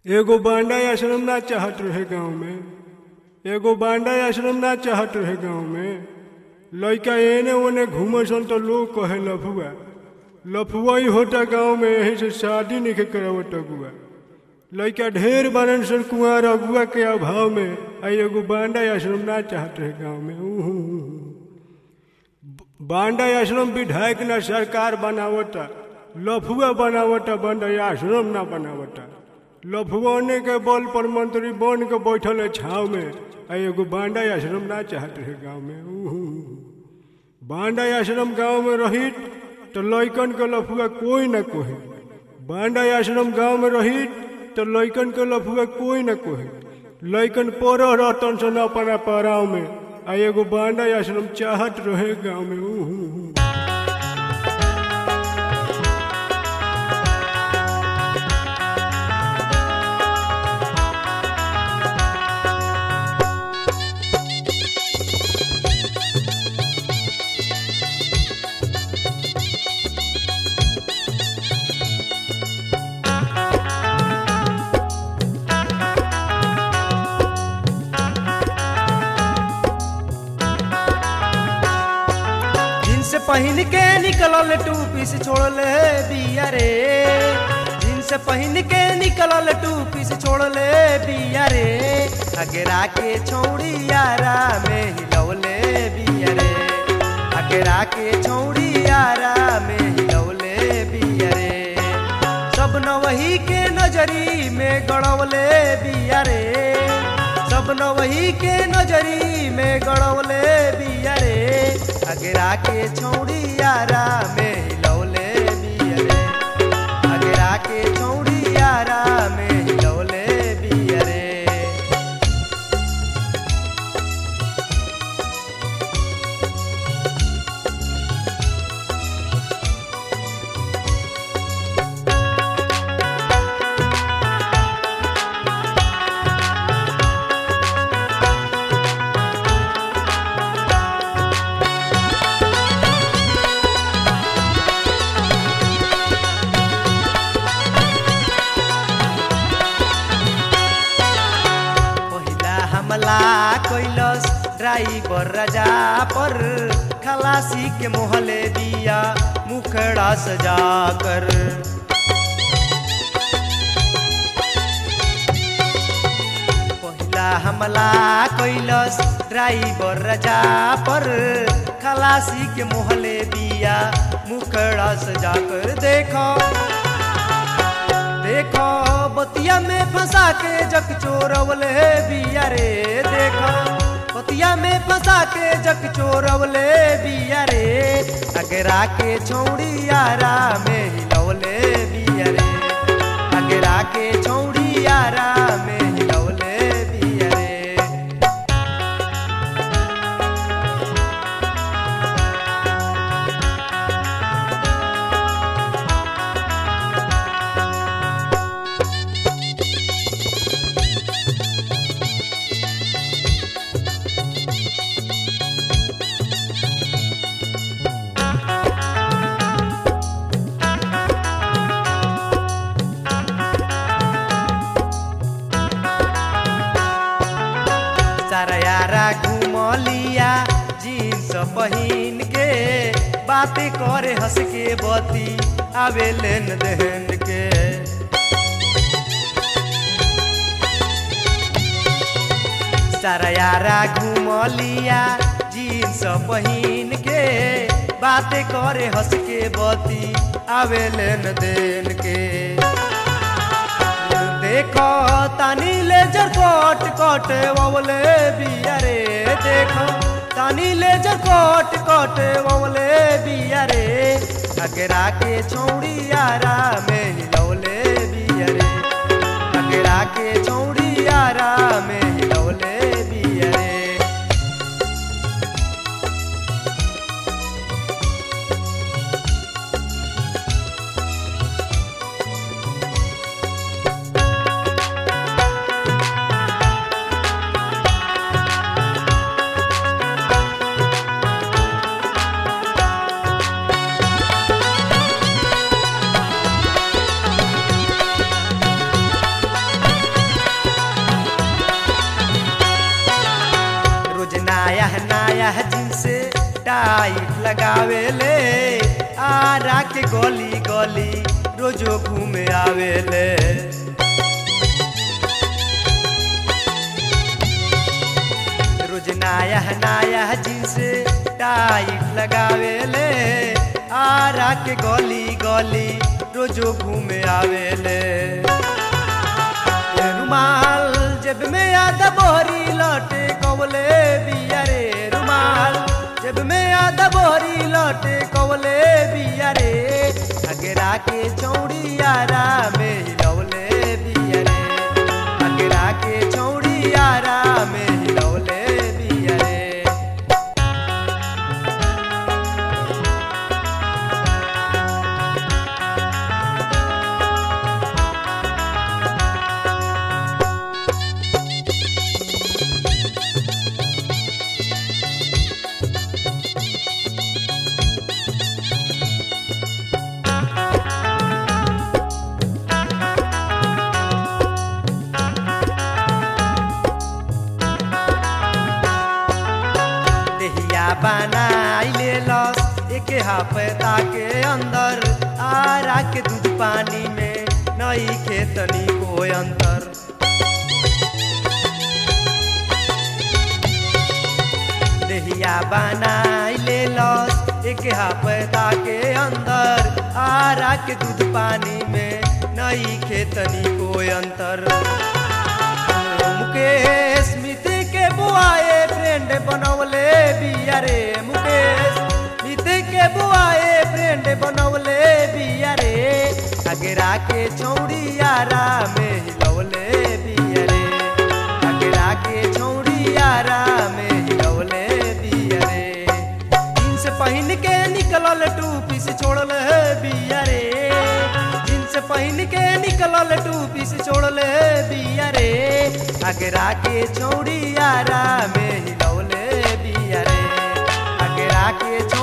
एगो बांडा आश्रम ना चाहत रहे गांव में एगो बांडा आश्रम ना चाहत रहे गांव में लइका एने ओने घूमसन तो लोग कहे लफुआ लफुआ ही होता गांव में यही से शादी नहीं करावत अगुआ लइका ढेर बनन सन कुआर अगुआ के अभाव में आ एगो बांडा आश्रम ना चाहत रहे गांव में उहु, उहु। बांडा आश्रम विधायक ना सरकार बनावता लफुआ बनावता बांडा आश्रम ना बनावता लफुआने के बल पर मंत्री बन के बैठल है छाव में आ एगो बांडा आश्रम ना चाहत रहे गांव में उहु। बांडा आश्रम गांव में रही तो लइकन के लफुआ कोई न कोहे बांडा आश्रम गांव में रही तो लइकन के लफुआ कोई न कोहे लइकन पर रहतन सन अपना पड़ाव में आ एगो बांडा आश्रम चाहत रहे गांव में उहु। जींस पहन के निकलल टूपी से छोड़ले बिया रे जींस पहन के निकलल टूपी से छोड़ले बिया रे अगरा के छौड़ी यारा में हिलौले बिया रे अगरा के छौड़ी यारा में हिलौले बिया रे सब नवही के नजरी में गड़ौले बिया रे सब नवही के नजरी में गड़ौले बिया रे अगरा के छौड़ी यारा में हिलौले बिया रे अगरा के छौड़ी यारा में हिलौले बिया रे पहिला हमला कैलस ड्राइवर राजा पर खलासी के मोहले दिया मुखड़ा सजा कर पहिला हमला कैलस ड्राइवर राजा पर खलासी के मोहले दिया मुखड़ा सजा कर देखो देखो बतिया में फंसा के जक चोरवले बिया रे देखो बतिया में फंसा के जक चोरवले बिया रे अगरा के छौड़ी यारा में हिलौले बिया रे अगरा के छौड़ी यारा में हिलौले बिया रे सारा यारा घूम लिया जीन्स पहिन के बातें करे हंस के बती आवे लेन देन के सारा यारा घूम लिया जीन्स पहिन के बातें करे हंस के बती आवे लेन देन के देखो तानी लेजर कोट कोट ववले बिया रे देखो तानी लेजर कोट कोट ववले बिया रे अगरा के छौड़ी यारा में हिलौले बिया रे अगरा के छौड़ी यारा में हिलौले बिया रे टाइट लगावेले आरा के गली गली रोजो घूमे आवेले रोज नाया नाया जींस टाइट लगावेले आरा के गली गली रोजो घूमे आवेले रुमाल जब में याद बोरी लौटे कवले बिया रे रुमाल जब में याद बोरी लौटे कवले बिया रे अगरा के चौड़ी यारा में हिलौले बिया रे अगरा के चौड़ी यारा में हिलौले बिया रे देहिया बनाई ले लस एक हफ्ता के अंदर आरा के दूध पानी में नई खेतनी को अंतर देहिया बनाई ले लस एक हफ्ता के अंदर आरा के दूध पानी में नई खेतनी को अंतर मुकेश मिति के बुआए फ्रेंड बनवले बिया रे मुकेश मिति के बुआए फ्रेंड बनवले बिया रे अगरा के चौड़ी यारा में हिलौले बिया रे अगरा के चौड़ी यारा में हिलौले बिया रे जींस पहन के निकलल टूपी से छोड़ल बिया रे जींस पहन के निकलल टूपी से छोड़ल बिया रे अगरा के चौड़ी यारा में हिलौले बिया रे अगरा के